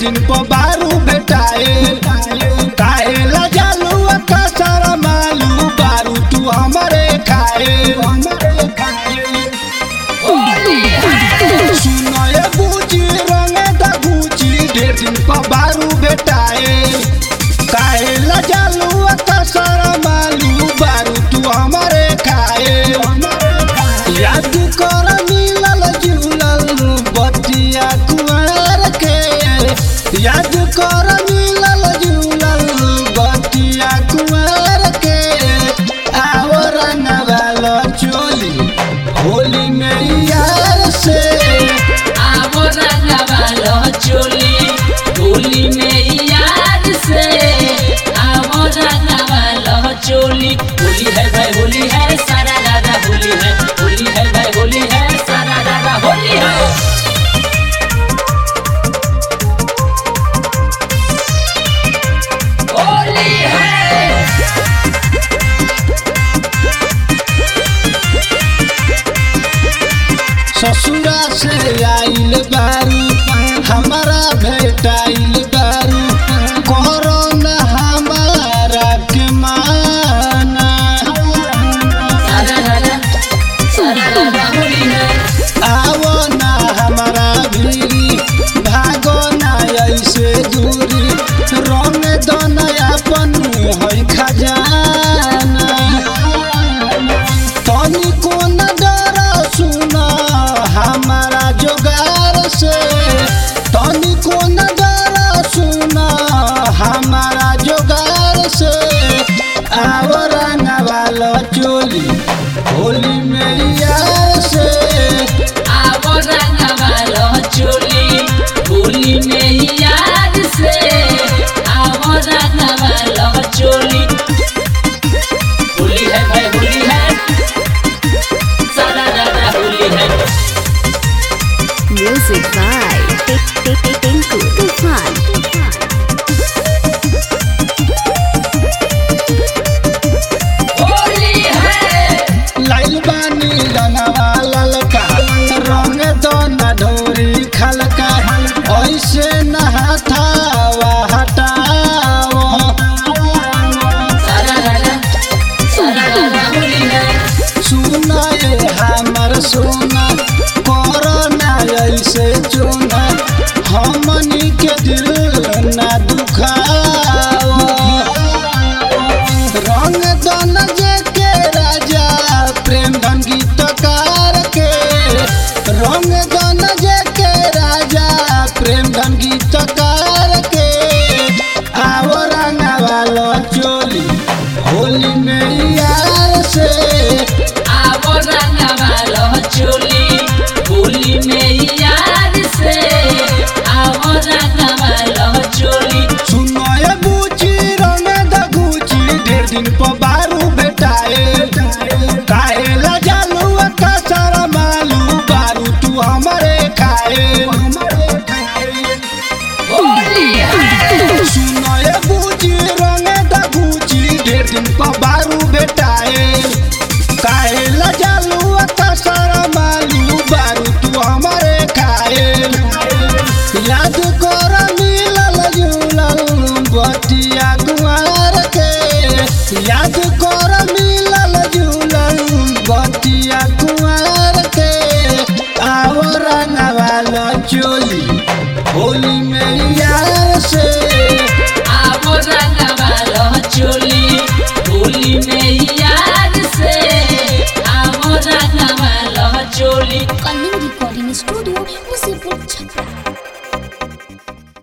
दिन पर बारू भेटाए काहे ला जालू का सारा मालू बारू तू हमरे खाए सुनए बूची रंग दगूची ढेर दिन पर बारू भेटाए काहे ला जालू का सारा मालू बारू तू हमरे खाए याद कर मिलल जुलल बतिया कुंवर के याद कर मिलल जुलल बतिया कुंवर के आवर नवाल चोली होली में यार से आवो रंगवालो चोली होली में याद से आवो रंगवालो चोली होली है भाई होली है सारा दादा होली है होली है भाई होली है सारा दादा होली है होली है ससुरा से आइल बारू हमारा भेटाइल बारू कोरोना हमारा के माना सारा दादा सारा दादा होली है आवो ना हमारा भीरी भागो ना ऐसे दूरी रंग दनयापन है खजाना तनिको न डर सुन हमारा जोगार से तनिको न डर सुन हमारा जोगार से आवरंग वाला चोली होली में यार से आवो रंगवालो चोली होली में याद से आवो रंगवालो चोली होली है भाई होली है सारा दादा होली है Music by Tinku Tufan. Holi है लाइल बानी रंगवा ललका रंग दोना ढोरी खलका ऐसे नहाथावा हटाओ सारा दादा सारा दादा होली है सुनाए हमर सोना कोरोना ऐसे चुना हमनी के दिल ना दुखाओ रंग दन जे के राजा प्रेम धन गीतकार के रंग दन जे के राजा प्रेम धन गीतकार के आओ रंग वालो चोली होली में यार से आवो रंगवालो चोली होली में याद से आवो रंगवालो चोली सुनए बूची रंग दगूची ढेर दिन पर बारू भेटाए काहे ला जालू का सारा मालू बारू तू हमरे खाए होली है सुनए बूची रंग दगूची ढेर दिन पर बारू भेटाए काहे ला जालू का सारा मालू बारू तू हमरे खाए याद कर मिलल जुलल बतिया कुंवर के याद कर मिलल जुलल बतिया कुंवर के आओ रंगवाल चोली होली में यार से आवो रंगवालो चोली होली में याद